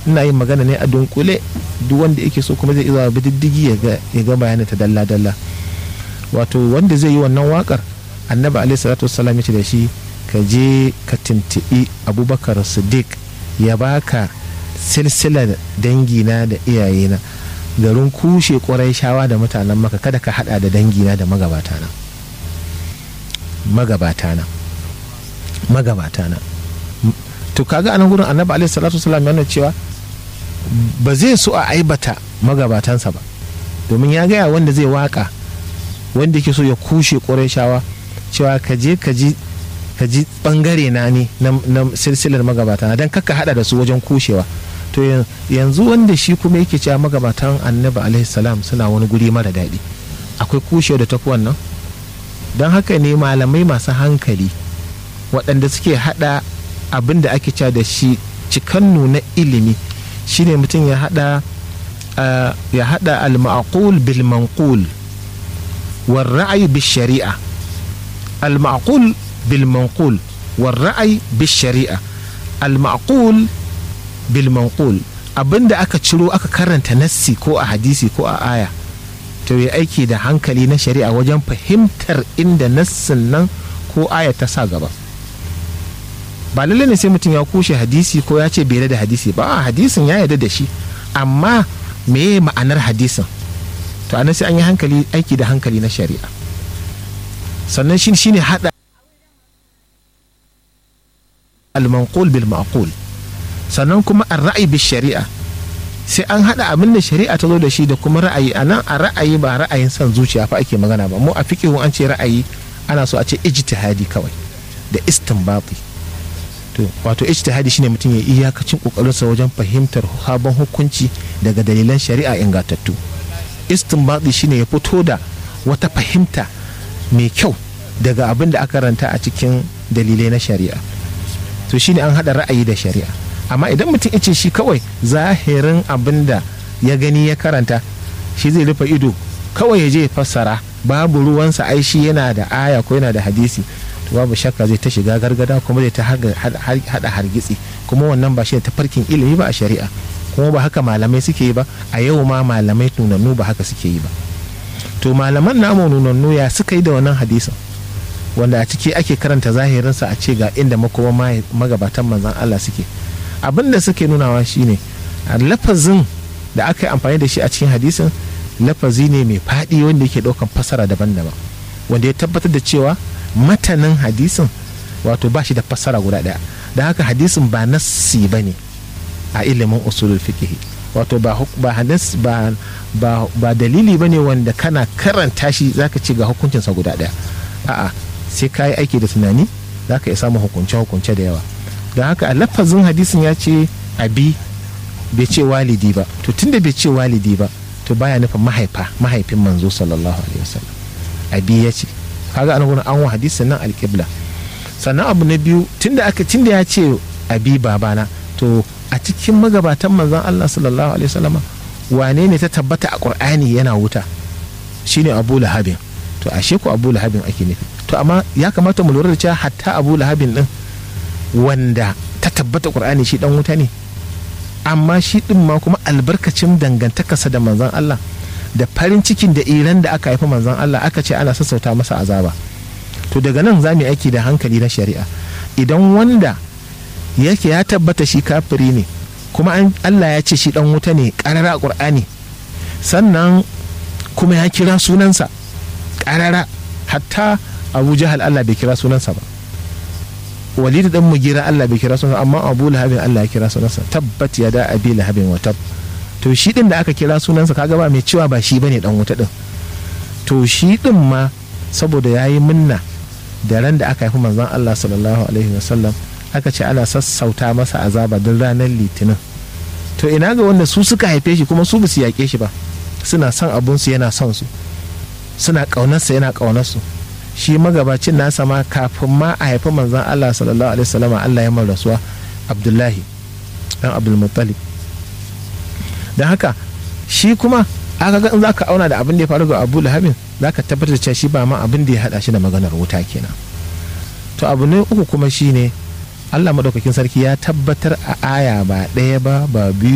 ina yin magana ne a dunkule duk wanda yake so kuma zai iya bi diddigi ya ga bayanin ta dalla dalla wato wanda zai yi wannan wakar annabi alaihi salatu wassalam yace da shi ka je ka tuntubi abubakar siddiq ya baka silsilar dangina da iyayena garin kushe ƙwarai shawa da mutanen maka kada ka hada da dangina da magabatana magabatana magabatana to kaga anan gurin annabi alaihi salatu wasallam yana cewa ba zai so a aibata magabatansa ba domin ya gaya wanda zai waka wanda yake so ya kushe ƙwarai shawa cewa ka je ka ji ka ji bangare na ne na silsilar magabatana don kakka hada da su wajen kushewa to yanzu wanda shi kuma yake cewa magabatan annabi alaihi salam suna wani guri mara daɗi akwai kushe da tafi wannan don haka ne malamai masu hankali waɗanda suke haɗa abin da ake cewa da shi cikannu na ilimi shine mutum ya haɗa ya haɗa al-ma'qul bil manqul war ra'ayi bil shari'a al-ma'qul bil manqul war ra'ayi bil shari'a al-ma'qul bilmanqul abinda aka ciro aka karanta nassi ko a hadisi ko a aya to ya aiki da hankali na shari'a wajen fahimtar inda nassin nan ko aya ta sa gaba ba lalle ne sai mutum ya kushe hadisi ko ya ce bai da hadisi ba hadisin ya yarda da shi amma meye ma'anar hadisin to anan sai an yi hankali aiki da hankali na shari'a sannan shi shine hada al-manqul bil ma'qul sannan kuma a ra'ayi bi shari'a sai an haɗa abin da shari'a ta zo da shi da kuma ra'ayi a nan a ra'ayi ba ra'ayin son zuciya fa ake magana ba mu a fiƙihun an ce ra'ayi ana so a ce ijtihadi kawai da istinbati to wato ijtihadi shine mutum ya iyakacin kokarinsa wajen fahimtar sabon hukunci daga dalilan shari'a ingantattu istinbati shine ya fito da wata fahimta mai kyau daga abin da aka ranta a cikin dalilai na shari'a to shine an haɗa ra'ayi da shari'a amma idan mutum ya ce shi kawai zahirin abin da ya gani ya karanta shi zai rufe ido kawai ya je ya fassara babu ruwansa ai shi yana da aya ko yana da hadisi to babu shakka zai ta shiga gargada kuma zai ta hada hargitsi kuma wannan ba shi ta farkin ilimi ba a shari'a kuma ba haka malamai suke yi ba a yau ma malamai nunannu ba haka suke yi ba to malaman namu nunannu ya suka yi da wannan hadisin wanda a ciki ake karanta zahirinsa a ce ga inda makoma magabatan manzan Allah suke abin da suke nunawa shine a lafazin da aka yi amfani da shi a cikin hadisin lafazi ne mai faɗi wanda yake ɗaukan fasara daban-daban wanda ya tabbatar da cewa matanin hadisin wato ba shi da fassara guda ɗaya da haka hadisin ba nassi ba ne a ilimin usulul fiqh wato ba ba hadis ba ba, ba dalili ba ne wanda kana karanta shi zaka ce ga hukuncinsa guda ɗaya a'a sai ka yi aiki da tunani zaka iya samun hukunce-hukunce da yawa don haka a lafazin hadisin ya ce abi bai ce walidi ba to tunda bai ce walidi ba to baya nufin mahaifa mahaifin manzo sallallahu alaihi wasallam abi ya ce kaga an gurin an wa hadisin nan alƙibla sannan abu na biyu tunda aka tunda ya ce abi babana to a cikin magabatan manzon Allah sallallahu alaihi wasallam wane ne ta tabbata a qur'ani yana wuta shine abu lahabin to ashe ko abu lahabin ake nufi to amma ya kamata mu lura da cewa hatta abu lahabin din wanda ta tabbata qur'ani shi dan wuta ne amma shi din ma kuma albarkacin dangantakarsa da manzon Allah da farin cikin da iran da aka haifi manzon Allah aka ce ana sassauta masa azaba to daga nan za mu yi aiki da hankali na shari'a idan wanda yake ya tabbata shi kafiri ne kuma Allah ya ce shi dan wuta ne karara qur'ani sannan kuma ya kira sunansa karara hatta abu jahal Allah bai kira sunansa ba walidu dan mugira Allah bai kira sunansa amma abu lahabin Allah ya kira sunansa tabbat ya da abi lahabin wa tab to shi din da aka kira sunansa kaga ba mai cewa ba shi bane dan wuta din to shi din ma saboda yayi minna da ran da aka haifi manzon Allah sallallahu alaihi wasallam aka ce ana sassauta masa azaba duk ranar litinin to ina ga wanda su suka haife shi kuma su basu yaƙe shi ba suna son abunsu yana son su suna ƙaunarsa yana ƙaunarsu shi magabacin nasa ma kafin ma a haifi manzon Allah sallallahu alaihi wasallam Allah ya mara rasuwa Abdullahi dan Abdul Muttalib dan haka shi kuma aka ga in zaka auna da abin da ya faru ga Abu Lahabin zaka tabbatar da cewa shi ba ma abin da ya hada shi da maganar wuta kenan to abu ne uku kuma shine Allah madaukakin sarki ya tabbatar a aya ba ɗaya ba ba biyu